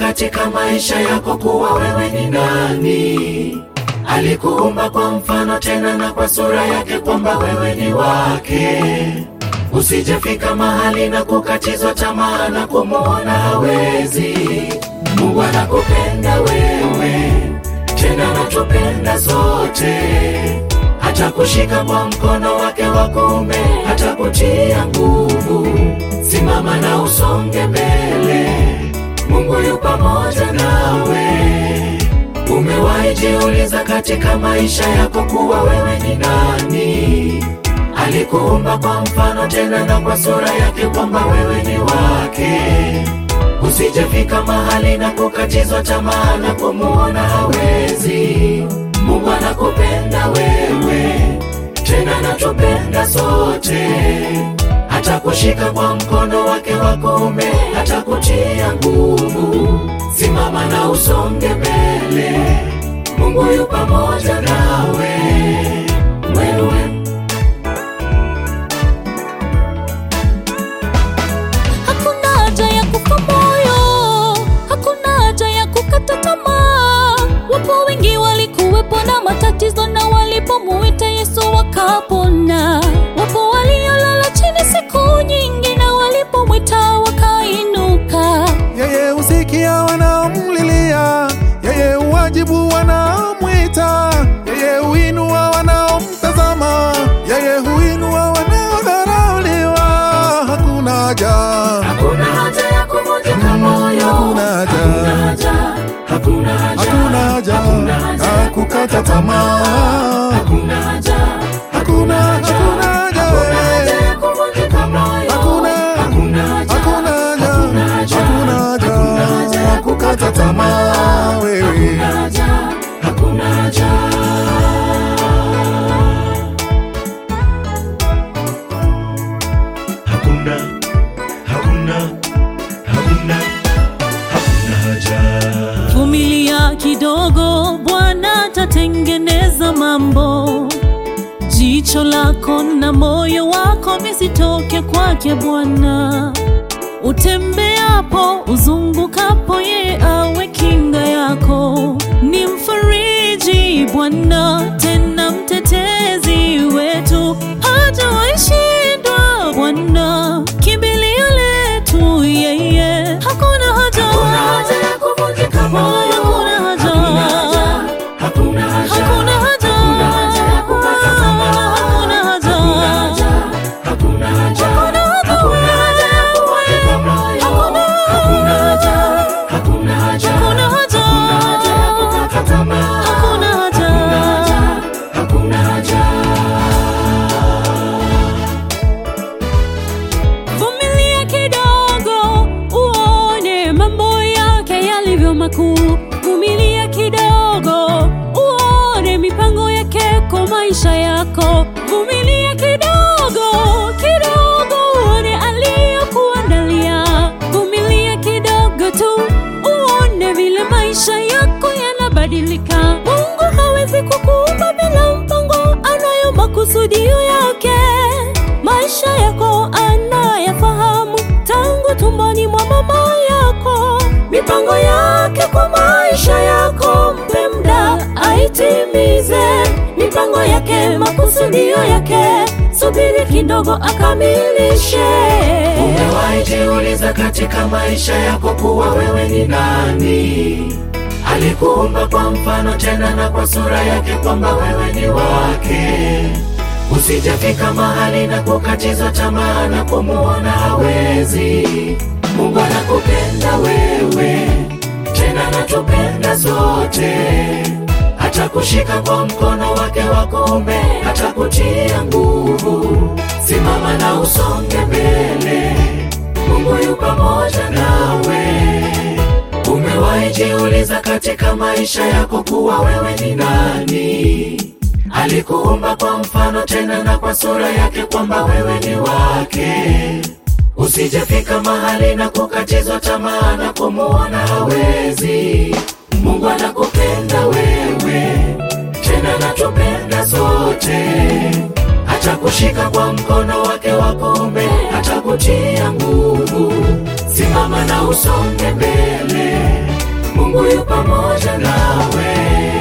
katika maisha yako kuwa wewe ni nani. Alikuumba kwa mfano tena na kwa sura yake, kwamba wewe ni wake. Usijefika mahali na kukatizwa tamaa na kumuona hawezi. Mungu anakupenda wewe, tena anatupenda sote, hata kushika kwa mkono wake wa kuume, hata kutia nguvu. Simama na usonge mbele, Mungu yu pamoja nawe. Umewahi jiuliza katika maisha yako kuwa wewe ni nani? Alikuumba kwa mfano tena na kwa sura yake, kwamba wewe ni wake. Usijefika mahali na kukatizwa tamaa na kumuona hawezi. Mungu anakupenda wewe, tena anatupenda sote, hata kushika kwa mkono wake wa kuume, hata kutia nguvu. Simama na usonge mbele, Mungu yu pamoja nawe wewe. Hakuna haja ya kufa moyo, hakuna haja ya kukata tamaa. Wapo wengi walikuwepo na matatizo, na walipomuita Yesu wakapona. Wapo waliolala chini siku nyingi, na walipomwita wakainuka. Yeye husikia wanaomlilia, yeye huwajibu wanaomwita, yeye huinua wanaomtazama, yeye huinua wanaodharauliwa. Hakuna haja, Hakuna haja ya kuvunjika moyo, hakuna haja, haja, hakuna haja, hakuna haja hakuna haja, ya kukata tamaa. hakuna haja, Hakuna, hakuna haja, hakuna haja ya kuvunjika moyo, Hakuna, hakuna haja, hakuna haja, hakuna haja, hakuna haja ya kukata tamaa wewe. hakuna haja, hakuna haja. Hakuna, hakuna, hakuna, hakuna haja. Vumilia kidogo, Bwana atatengeneza mambo. Jicho lako na moyo wako visitoke kwake Bwana. Utembeapo, uzungukapo, yeye awe kinga yako. Ni mfariji Bwana, tena mtetezi wetu, hajawahi shindwa Bwana, kimbilio letu yeye. Hakuna haja, Hakuna haja ya kuvunjika moyo, Hakuna haja. hakuna haja, Hakuna haja. hakuna haja ya kukata tamaa, Hakuna haja. hakuna haja, hakuna haja ya kuvunjika moyo, hakuna haja, hakuna haja, Hakuna haja. hakuna haja ya kukata tamaa, Hakuna haja. hakuna haja. Vumilia kidogo uone mambo yake yalivyo makuu. Vumilia kidogo uone mipango yake kwa maisha yako. Vumilia kidogo kidogo uone aliyokuandalia. Vumilia kidogo tu uone vile maisha yako yanabadilika. Mungu hawezi kukuumba bila mpango, anayo makusudio yake. Maisha yako anayafahamu tangu tumboni mwa mama yako. Mipango yake kwa maisha yako, mpe muda aitimize. Mipango yake, makusudio yake, subiri kidogo akamilishe. Umewahi jiuliza katika maisha yako kuwa wewe ni nani? Alikuumba kwa mfano tena na kwa sura yake, kwamba wewe ni wake. Usijafika mahali na kukatizwa tamaa na kumuona hawezi. Mungu anakupenda wewe, tena anatupenda sote, hata kushika kwa mkono wake wa kuume, hata kutia nguvu. Simama na usonge mbele, Mungu yu pamoja nawe. Umewahi jiuliza katika maisha yako kuwa wewe ni nani? Alikuumba kwa mfano tena na kwa sura yake, kwamba wewe ni wake. Usijefika mahali na kukatizwa tamaa na kumuona hawezi. Mungu anakupenda wewe, tena anatupenda sote, hata kushika kwa mkono wake wa kuume, hata kutia nguvu. Simama na usonge mbele, mungu yu pamoja nawe